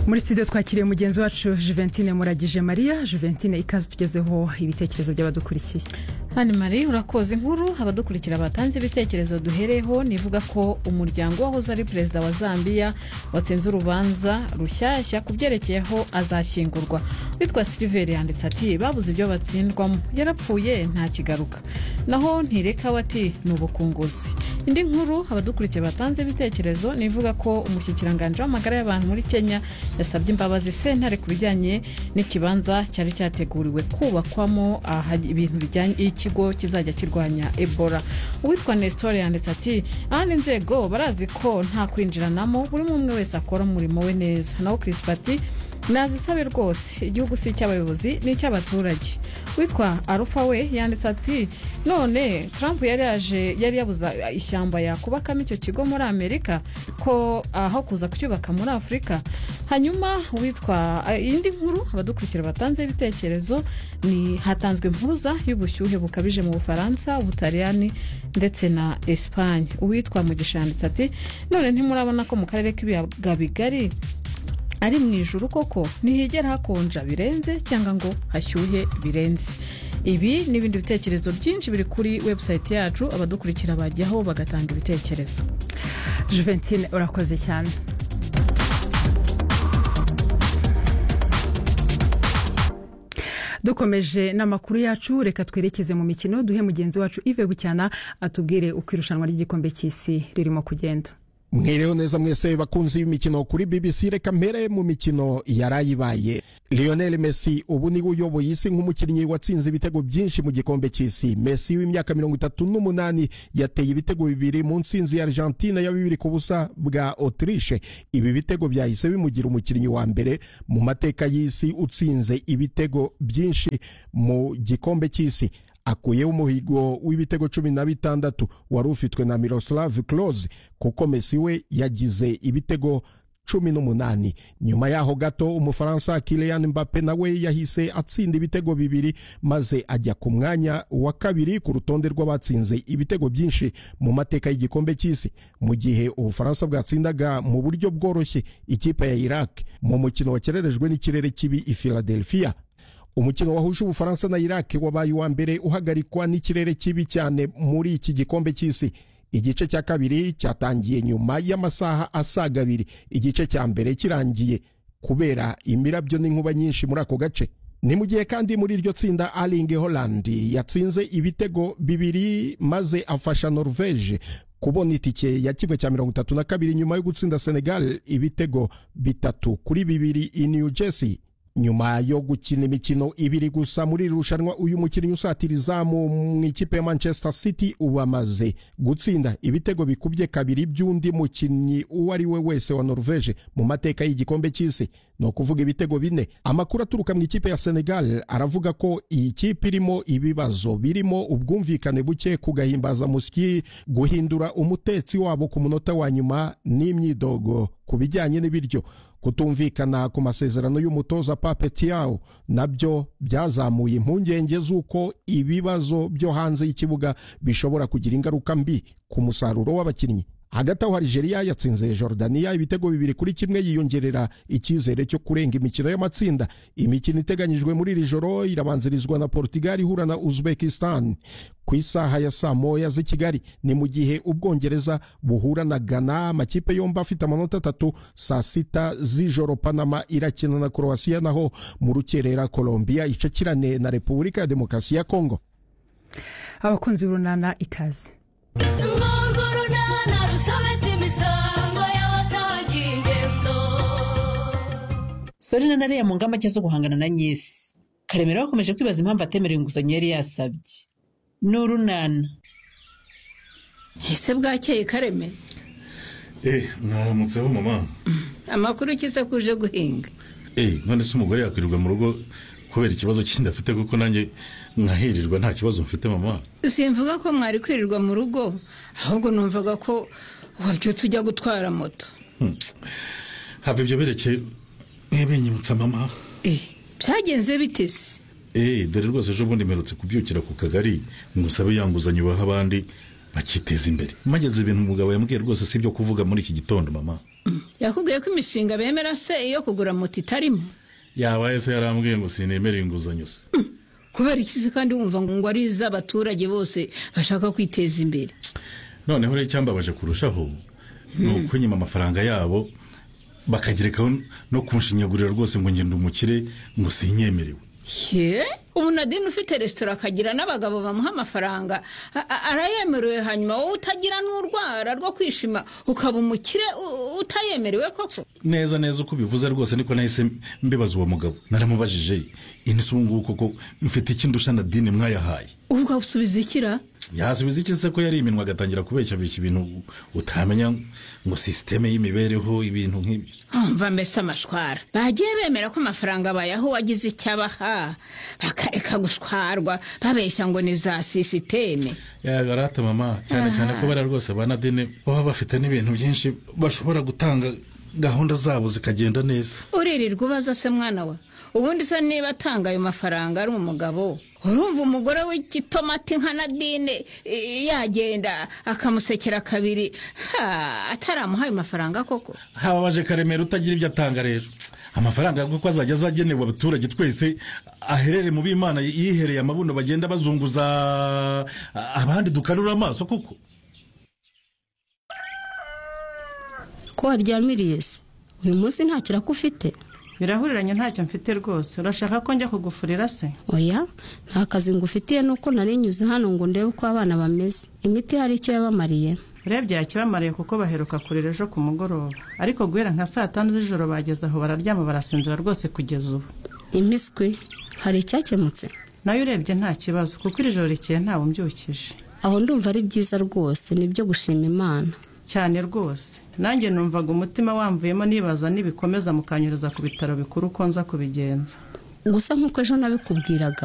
muri studio twakiriye mugenzi wacu juventine muragije mariya juventine ikaze tugezeho ibitekerezo by'abadukurikiye hano mari urakoze inkuru abadukurikira batanze ibitekerezo duhereho nivuga ko umuryango wahoze ari perezida wa zambia watsinze urubanza rushyashya ku byerekeye aho azashyingurwa witwa siliveri yanditse ati babuze ibyo batsindwamo yarapfuye ntakigaruka naho ntireka we ati ni ubukunguzi indi nkuru abadukurikiye batanze ibitekerezo nivuga ko umushyikiranganje w'amagara y'abantu muri kenya yasabye imbabazi sentare ku bijyanye n'ikibanza cyari cyateguriwe kubakwamo aha ibintu bijyanye ikigo kizajya kirwanya ebola uwitwa nesitore yanditse ati ahandi inzego barazi ko nta kwinjiranamo buri umwe wese akora umurimo we neza naho kirisipa ati nazisabe rwose igihugu si icy'abayobozi ni icy'abaturage witwa arufa we yanditse ati none trump yari yaje yari yabuza ishyamba yakubakamo icyo kigo muri amerika ko aho kuza kucyubaka muri afurika hanyuma witwa indi nkuru abadukurikira batanze ibitekerezo ni hatanzwe impuruza y'ubushyuhe bukabije mu bufaransa ubutaliyani ndetse na esipanye uwitwa mugisha yanditse ati none ntimurabona ko mu karere k'ibiyaga bigari ari mu ijuru koko ntihigera hakonja birenze cyangwa ngo hashyuhe birenze ibi n'ibindi bitekerezo byinshi biri kuri webusayiti yacu abadukurikira bajyaho bagatanga ibitekerezo juventine urakoze cyane dukomeje n'amakuru yacu reka twerekeze mu mikino duhe mugenzi wacu ive bucyana atubwire uko irushanwa ry'igikombe cy'isi ririmo kugenda mwireho neza mwese bakunzi b'imikino kuri bbc reka mpere mu mikino yarayibaye lionel messi ubu niwe uyoboye isi nk'umukinnyi watsinze ibitego byinshi mu gikombe cy'isi messi w'imyaka mirongo itatu n'umunani yateye ibitego bibiri mu nsinzi ya argentina ya bibiri ku busa bwa autriche ibi bitego byahise bimugira umukinnyi wa mbere mu mateka y'isi utsinze ibitego byinshi mu gikombe cy'isi akuyeho umuhigo w'ibitego cumi na bitandatu wari ufitwe na miroslav close kuko mesi we yagize ibitego cumi n'umunani nyuma yaho gato umufaransa kilian mbappe nawe yahise atsinda ibitego bibiri maze ajya ku mwanya wa kabiri ku rutonde rw'abatsinze ibitego byinshi mu mateka y'igikombe cy'isi mu gihe ubufaransa bwatsindaga mu buryo bworoshye ikipe ya iraq mu mukino wakererejwe n'ikirere kibi i philadelphia umukino wahuje ubufaransa na iraki wabaye uwa mbere uhagarikwa n'ikirere kibi cyane muri iki gikombe cy'isi igice cya kabiri cyatangiye nyuma y'amasaha asaga abiri igice cya mbere kirangiye kubera imirabyo n'inkuba nyinshi muri ako gace ni mu gihe kandi muri iryo tsinda aringe holandi yatsinze ibitego bibiri maze afasha norvege kubona itike ya kimwe cya mirongo itatu na kabiri nyuma yo gutsinda senegal ibitego bitatu kuri bibiri i new jersey nyuma yo gukina imikino ibiri gusa muri iri rushanwa uyu mukinnyi usatira izamu mu ikipe ya manchester city ubu amaze gutsinda ibitego bikubye kabiri by'undi mukinnyi uwo ari we wese wa norvege mu mateka y'igikombe cy'isi ni ukuvuga ibitego bine amakuru aturuka mu ikipe ya senegal aravuga ko iyi kipe irimo ibibazo birimo ubwumvikane buke kugahimbaza musyi guhindura umutetsi wabo ku munota wa nyuma n'imyidogo ku bijyanye n'ibiryo kutumvikana ku masezerano y'umutoza pape tiyawo nabyo byazamuye impungenge z'uko ibibazo byo hanze y'ikibuga bishobora kugira ingaruka mbi ku musaruro w'abakinnyi hagati aho Algeria yatsinze Jordania ibitego bibiri kuri kimwe yiyongerera icyizere cyo kurenga imikino y'amatsinda imikino iteganyijwe muri iri joro irabanzirizwa na Portugal ihura na Uzbekistan ku isaha ya saa moya z'i Kigali ni mu gihe Ubwongereza buhura na Ghana amakipe yombi afite amanota atatu saa sita z'ijoro Panama irakina na Croatia naho mu rukerera Colombia icakirane na Repubulika ya Demokarasi ya Kongo abakunzi runana ikaze sorena nariya mu ngamba nshya zo guhangana na nyesi karemera bakomeje kwibaza impamvu atemerewe inguzanyo yari yasabye ni urunana ese bwakeye karemera eee mwaramutseho mama amakuru ukize ko uje guhinga eee none se umugore yakwirirwa mu rugo kubera ikibazo kindi afite kuko nanjye nkahirirwa nta kibazo mfite mama simvuga ko mwari kwirirwa mu rugo ahubwo numvaga ko wabyutse ujya gutwara moto hava ibyo berekeye mwibinyibutsa mama byagenze bitese eee dore rwose ejo bundi mperutse kubyukira ku kagari ngo usabe yanguzanyo baha abandi bakiteza imbere mageze ibintu umugabo yambwiye rwose si ibyo kuvuga muri iki gitondo mama yakubwiye ko imishinga bemera se iyo kugura moto itarimo yabaye se yarambwiye ngo sinemere inguzanyo se kubera iki se kandi wumva ngo ari iz'abaturage bose bashaka kwiteza imbere noneho rero icyambabaje kurushaho ni ukunyima amafaranga yabo bakagerekaho no kunshinyagurira rwose ngo ngende umukire ngo sinyemerewe ye ubu nadine ufite resitora akagira n'abagabo bamuha amafaranga a- a- arayemerewe hanyuma wowe utagira n'urwara rwo kwishima ukaba umukire u- utayemerewe koko neza neza uko ubivuze rwose niko nahise mbibaza uwo mugabo naramubajije inisi ubu ngubu koko mfite ikindusha na dini mwayahaye ubwo usubiza ikira yasubiza iki se ko yari iminwa agatangira kubeshya bishya ibintu utamenya ngo sisiteme y'imibereho ibintu nk'ibyo umva mbese amashwara bagiye bemera ko amafaranga bayaho wagize icyo abaha bakareka gushwarwa babeshya ngo ni za sisiteme yagarata mama cyane cyane ko bariya rwose ba nadine baba bafite n'ibintu byinshi bashobora gutanga gahunda zabo zikagenda neza uririrwa ubaza se mwana we ubundi se niba atanga ayo mafaranga ari umugabo urumva umugore w'igitomati nka nadine i- yagenda akamusekera kabiri ha, ataramuha ayo mafaranga koko hababaje karemera utagira ibyo atanga rero amafaranga yavuga ko azajya azagenewe abaturage twese aherere mu b'imana yihereye amabuno bagenda bazunguza abandi dukanura amaso kuko ko waryamiriye se uyu munsi nta kiraka ufite birahuriranye ntacyo mfite rwose urashaka ko njya kugufurira se oya nta kazi ngufitiye nuko narinyuze hano ngo ndebe uko abana bameze imiti hari icyo yabamariye urebye yakibamariye kuko baheruka kurira ejo ku mugoroba ariko guhera nka saa tanu z'ijoro bageze aho bararyama barasinzira rwose kugeza ubu impiswi hari icyakemutse nayo urebye nta kibazo kuko iri joro rikeye ntawe umbyukije aho ndumva ari byiza rwose nibyo gushima imana cyane rwose nanjye numvaga umutima wamvuyemo nibaza nibikomeza mukanyuriza ku bitaro bikuru ko nza kubigenza gusa nk'uko ejo nabikubwiraga